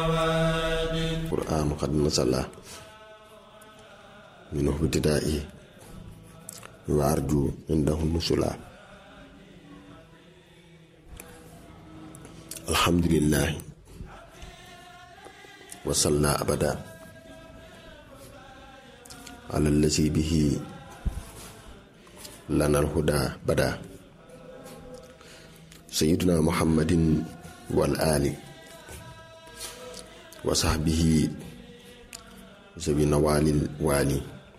qur'aan qad nasala minhu ibtidaa'i wa arju indahu nusula alhamdulillahi wa salla abada ala allazi bihi lana alhuda bada sayyiduna muhammadin wal ali wa sahbihi zawi nawalil wali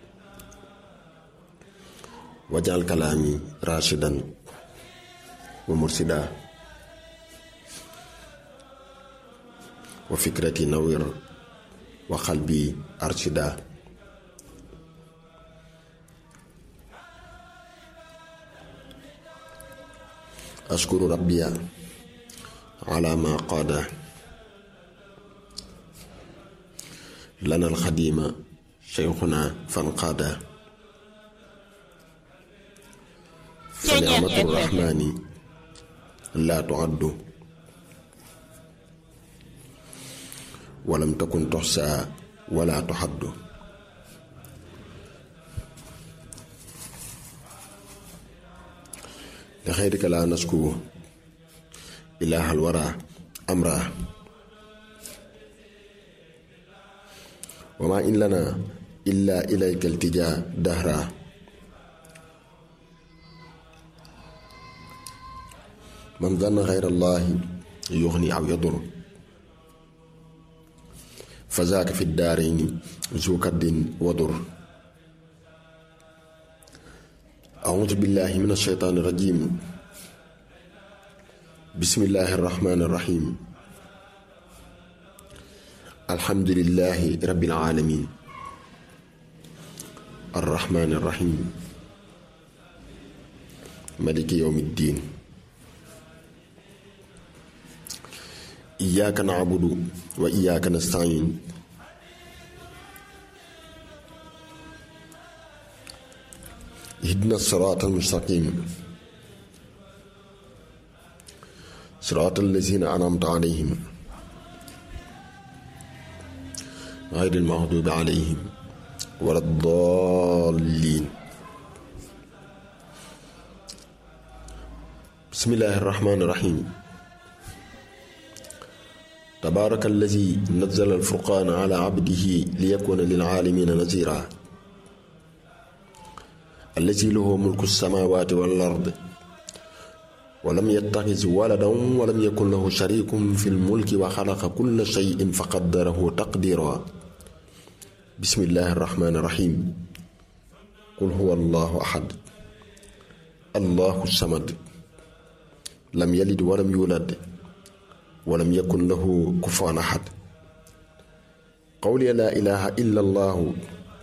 wajal kalaami rashidan wa mursida wa fikrati nawir wa qalbi arshida ashkuru rabbiya ala ma qaada lana alxadima cheikhuna fanqaada fa nicmatu rahmani laa tuaddu walam takun toxsa wala tuxaddu li xayrika laa nasku ilaahal wara amra wa maa in lana illa ilayka iltija dahra man zanna xayra allahi yuxni aw yadur fa zaaka fi daarayni zu kaddin wadur أعوذ بالله من الشيطان الرجيم بسم الله الرحمن الرحيم الحمد لله رب العالمين الرحمن الرحيم ملك يوم الدين إياك نعبد وإياك نستعين اهدنا الصراط المستقيم صراط الذين أنعمت عليهم غير المغضوب عليهم ولا الضالين بسم الله الرحمن الرحيم تبارك الذي نزل الفرقان على عبده ليكون للعالمين نذيرا الذي له ملك السماوات والأرض ولم يتخذ ولدا ولم يكن له شريك في الملك وخلق كل شيء فقدره تقديرا بسم الله الرحمن الرحيم قل هو الله أحد الله الصمد لم يلد ولم يولد ولم يكن له كفوا أحد قولي لا إله إلا الله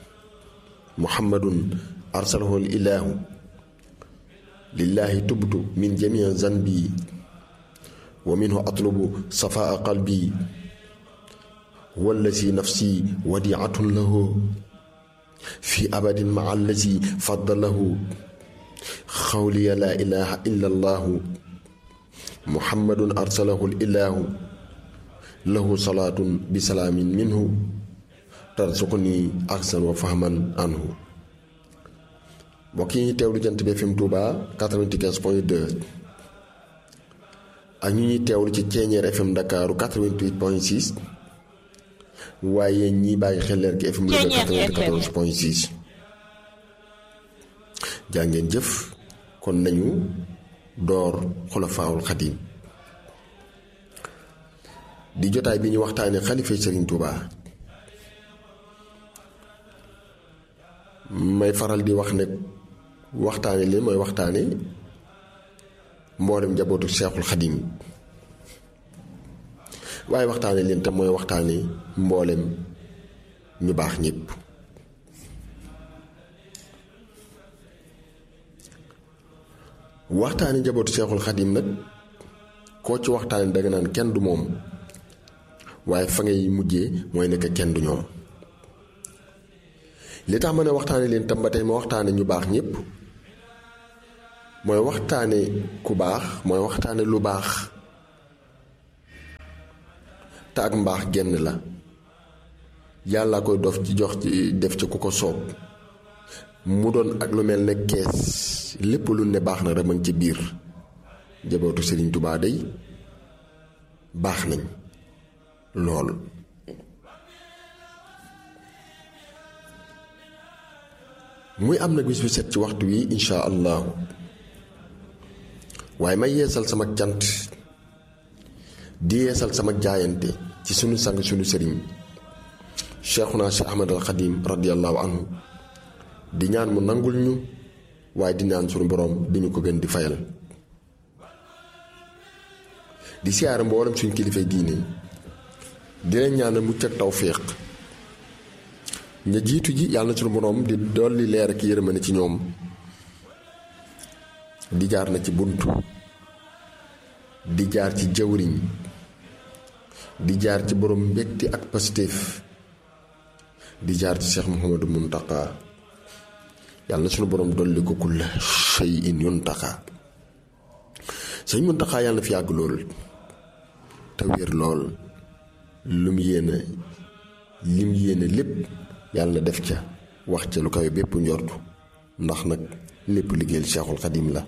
محمد أرسله الإله لله تبت من جميع ذنبي ومنه أطلب صفاء قلبي هو الذي نفسي وديعة له في أبد مع الذي فضله قولي لا إله إلا الله محمد أرسله الإله له صلاة بسلام منه ترزقني أحسن وفهما عنه mbokk yi ñuy teewlu jant bi FM Touba 95 point 2 ak ñu ñuy teewlu ci Ceeñeer FM Dakar 88 point 6 waaye ñiy bàyyi xel leer gi FM Louga 94 point 6 jaa ngeen jëf kon nañu door xulafaawul xadiim di jotaay bi ñu waxtaanee xalifa Serigne Touba may faral di wax ne waxtaane leen mooy waxtaane mboolem njabootu seexul xadim waaye waxtaane leen tam mooy waxtaane mboolem ñu baax ñépp waxtaane njabootu seexul xadim nag koo ci waxtaane danga naan kenn du moom waaye fa ngay mujjee mooy nekk kenn du ñoom li tax ma ne waxtaane leen tam ba tey ma waxtaane ñu baax ñépp mooy waxtaane ku baax mooy waxtaane lu baax te ak mbaax genn la yàlla koy dof ci jox ci def ci ku ko soob mu doon ak lu mel ne kees lépp lu ne baax na rek ci biir jabootu Sëriñ Tubaa day baax nañ lool muy am nag bis bu set ci waxtu wi insha allahu waaye may yeesal sama cant di yeesal sama jaayante ci sunu sang sunu sëriñ cheikhuna cheikh ahmad al xadim radiallahu anhu di ñaan mu nangul ñu waaye di ñaan sunu boroom di ñu ko gën di fayal di siyaare mboolem suñ kilifay diine di leen ñaanal mucc ak tawféex ña jiitu ji yàlla na sunu boroom di dolli leer ak yërmande ci ñoom di jaar na ci bunt di jaar ci jawriñ di jaar ci borom mbégte ak positif di jaar ci Cheikh Mouhamadou Mountakha yàlla na sunu borom dolli ko kulla shay'in yuntaka sëñ Mountakha yàlla na fi yàgg lool te wér lool lu mu yéene li mu yéene lépp yàlla na def ca wax ca lu kawe bépp njortu ndax nag lépp liggéeyal Cheikhul Xadim la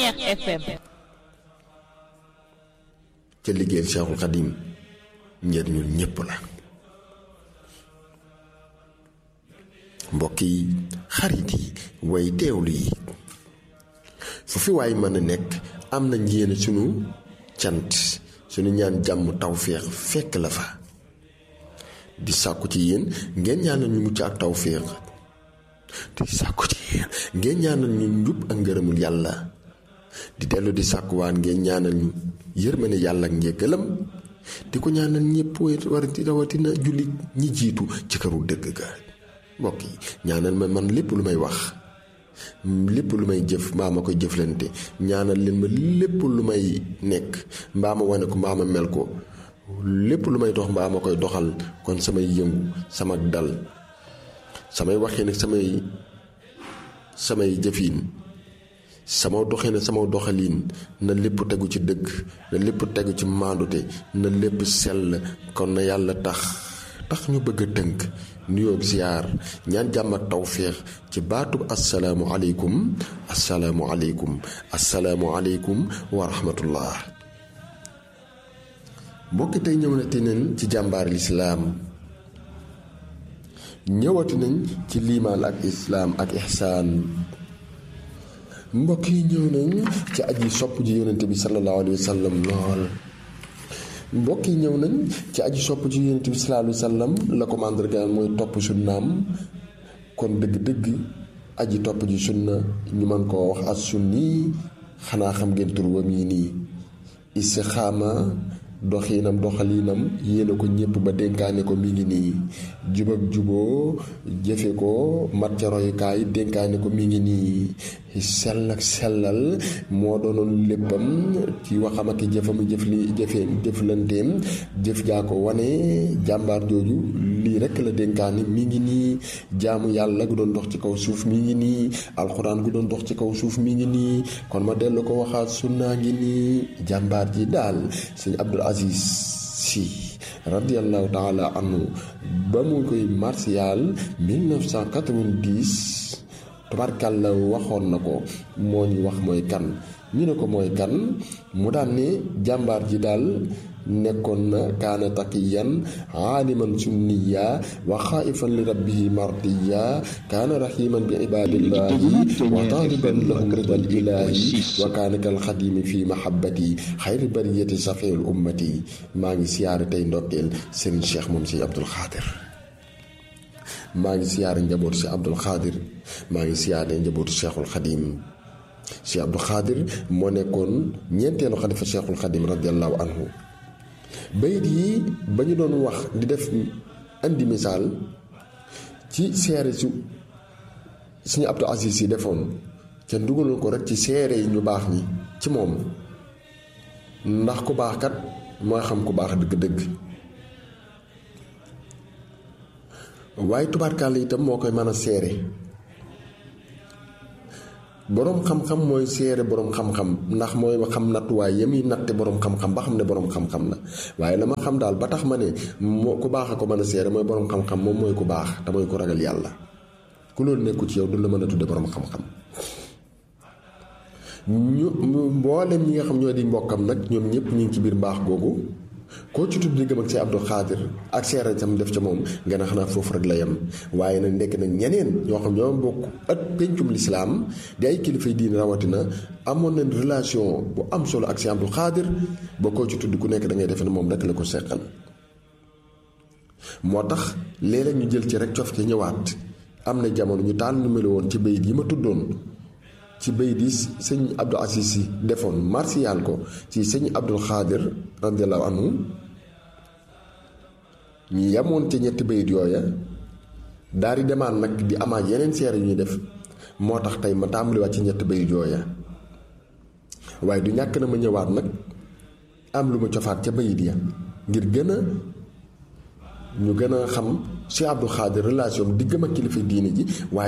ca liggéeyal Cheikhul Xadim njëriñul ñépp la mbokk yi xarit yi way teewlu yi fu fi waay mën a nekk am nañ yéene sunu cant sunu ñaan jàmm tawféex fekk la fa di sàkku ci yéen ngeen ñaanal ñu mucc ak tawféex di sàkku ci yéen ngeen ñaanal ñu njub ak ngërëmul yàlla di dellu di sàkkuwaan ngeen ñaanal ñu yërmande yàlla ak njëggalam di ko ñaanal ñëpp war di rawatina jullit ñi jiitu ci këru dëgg ga mbokk yi ñaanal ma man lépp lu may wax lépp lu may jëf mbaa ma koy jëflante ñaanal leen ma lépp lu may nekk mbaa ma wane ko mbaa ma mel ko lépp lu may dox mbaa ma koy doxal kon samay yëngu sama dal samay waxee nag samay samay jëfiin sama doxee sama doxaliin na lépp tegu ci dëgg na lépp tegu ci maandute na lépp sell kon na yàlla tax tax ñu bëgg a tënk nuyoo ziyaar ñaan jàmm ak tawféex ci baatub asalaamu aleykum asalaamu aleykum asalaamu aleykum wa rahmatullah mbokki tey ñëw na te neen ci jàmbaar lislaam ñëwati nañ ci liimaan ak islaam ak ixsaan mbokk yi ñëw nañ ci aji sopp ji yonente bi sallallahu alayhi wa sallam lool mbokk yi ñëw nañ ci aji sopp ci yonent bi sallallahu alayhi wa sallam la ko màndargaal mooy topp sunnaam kon dëgg-dëgg aji topp ji sunna ñu mën koo wax as sunni xanaa xam ngeen tur wam yi nii istixaama doxiinam doxaliinam yéene ko ñépp ba dénkaane ko mi ngi nii jub ak juboo jëfe ko mat ca royukaay dénkaane ko mi ngi nii sell ak sellal moo doonoon léppam ci waxam ak jëfam jëf li jëfe jëflanteem jëf jaa ko wane jàmbaar jooju lii rekk la dénkaane mi ngi nii jaamu yàlla gu doon dox ci kaw suuf mi ngi nii alxuraan gu doon dox ci kaw suuf mi ngi nii kon ma dellu ko waxaat sunnaa ngi nii jàmbaar ji daal sëñ Abdul Aziz Si radiallahu taala anhu ba mu koy martial 1990 tubarkàlla waxoon na ko moo ñu wax mooy kan ñu ne ko mooy kan mu daan ne jàmbaar ji daal nekkoon na kaana taqiyan aaliman sunniya wa xaaifan li rabbihi mardiya kaana raximan bi ibadillahi wa taaliban lahum ridal ilahi wa kaana kal xadimi fi mahabbati xayri bariyati safiul ummati maa ngi siyaare tey ndokkeel sëriñ cheikh moom si abdul xaadir maa ngi siyaare njabootu si abdul xaadir maa ngi siyaare njabootu cheikhul xadim si abdul xaadir moo nekkoon ñeenteelu xalifa cheikhul xadim radiallahu anhu bayit yi ba ñu doon wax di def andi misaal ci seere su suñu Abdou Aziz yi defoon ca dugaloon ko rek ci seere yi ñu baax ñi ci moom ndax ku baax kat mooy xam ku baax dëgg-dëgg waaye tubaarkàlla itam moo koy mën a seere boroom xam-xam mooy seere boroom xam-xam ndax mooy ma xam nattuwaay yami natte boroom xam-xam ba xam ne boroom xam-xam la waaye la ma xam daal ba tax ma ne moo ku baax a ko mën a seere mooy boroom xam-xam moom mooy ku baax te mooy ku ragal yàlla ku loolu nekku ci yow du la mën a tudde boroom xam-xam ñu mboolem ñi nga xam ñoo di mbokkam nag ñoom ñëpp ñu ngi ci biir mbaax googu koo ci tudd diggam ak see Abdou Khadir ak seere sam def ca moom nga ne xanaa foofu rek la yem waaye nag ndekk nag ñeneen ñoo xam ñoo bokk ak pencum lislaam di ay kilifay diine rawatina amoon nañ relation bu am solo ak see Abdou Khadir ba koo ci tudd ku nekk da ngay defe ne moom rek la ko seqal moo tax léeg-léeg ñu jël ci rek cof ci ñëwaat am na jamono ñu taal nu melu woon ci bayit yi ma tuddoon ci bayit yi sëñ Abdou Aziz Sy defoon martial ko ci sëñ Abdul Xaadir radiallahu anhu ñu yemoon ci ñetti bayit yooya daal di demaan nag di amaat yeneen seere yu ñuy def moo tax tey ma tàmbaliwaat ci ñetti bayit yooya waaye du ñàkk na ma ñëwaat nag am lu ma cofaat ca bayit ya ngir gën a ñu gën a xam Cheikh Abdou Khadir relation diggam ak kilifa diine ji waaye